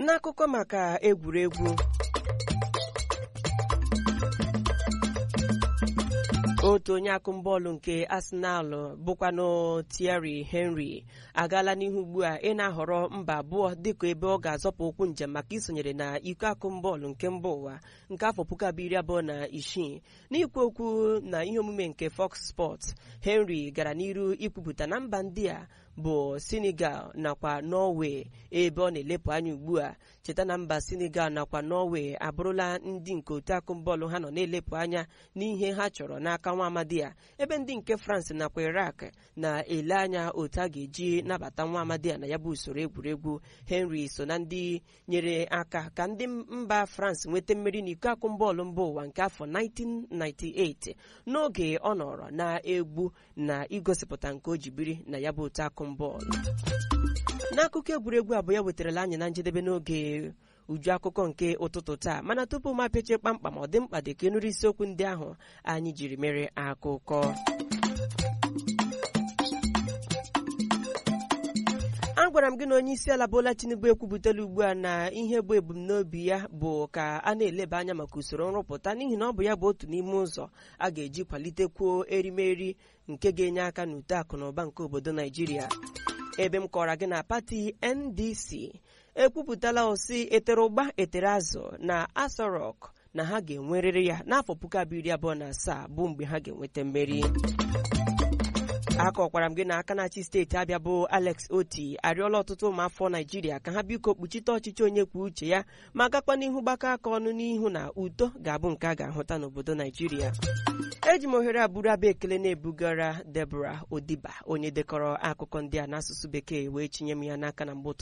n'akụkọ maka egwuregwu otu onye akụmbọọlụ nke Arsenal bụkwanụ Thierry Henry agaala n'ihu ugbu a ị na-ahọrọ mba abụọ dịka ebe ọ ga-azọpụ ụkwụ njem maka isonyere na iko akụmbọọlụ nke mba ụwa nke afọ puku abụọ iri abụọ na isii n'ikwu okwu na ihe omume nke Fox Sports Henry gara n'iru ikwupụta na mba ndị a bụ Senegal nakwa Norway ebe ọ na-elepụ anya ugbu a cheta na mba Senegal nakwa Norway abụrụla ndị nke otu akụmbọọlụ ha nọ na-elepụ anya n'ihe ha chọrọ n'aka nwa amadi a ebe ndị nke France nakwa Iraq na-ele anya otu a ga-eji nabata nwa amadi a na ya bụ usoro egwuregwu Henry so na ndị nyere aka ka ndị mba France nweta mmeri n'iko akụmbọọlụ mba ụwa nke afọ 1998 n'oge ọ nọrọ na-egbu na igosipụta nke o ji biri na ya bụ otu akụmbọọlụ n'akụkọ egwuregwu abụọ ya wetarala anyị na njedebe n'oge uju akụkọ nke ụtụtụ taa mana tupu m apịachie kpamkpam ọ dị mkpa dị ka ịnụrụ isiokwu ndị ahụ anyị jiri mere akụkọ agwara m gị na onye isi ala Bola Tinubu ekwupụtala ugbu a na ihe bụ ebumnobi ya bụ ka a na-eleba anya maka usoro nrụpụta n'ihi na ọ bụ ya bụ otu n'ime ụzọ a ga-eji kwalitekwuo erimeri nke ga-enye aka n'uto akụ na ụba nke obodo Naijiria ebe m kọrọ gị na pati NDC ekwupụtala osi etere ụgba etere azụ na Aso Rock na ha ga-enwerịrị ya n'afọ puku abụọ iri abụọ na asaa bụ mgbe ha ga-enweta mmeri akọkwara m gị na aka na-achị steeti Abịa bụ Alex Oti arịọla ọtụtụ ụmụafọ Naijiria ka ha biko kpuchite ọchịchị onye kwuo uche ya ma gakwa n'ihu gbakọ aka ọnụ n'ihu na udo ga-abụ nke a ga-ahụta n'obodo Naijiria eji m ohere abụrụ abụ ekele na-ebugara Deborah Odiba onye dekọrọ akụkọ ndị a n'asụsụ bekee wee chinye m ya n'aka na mgbe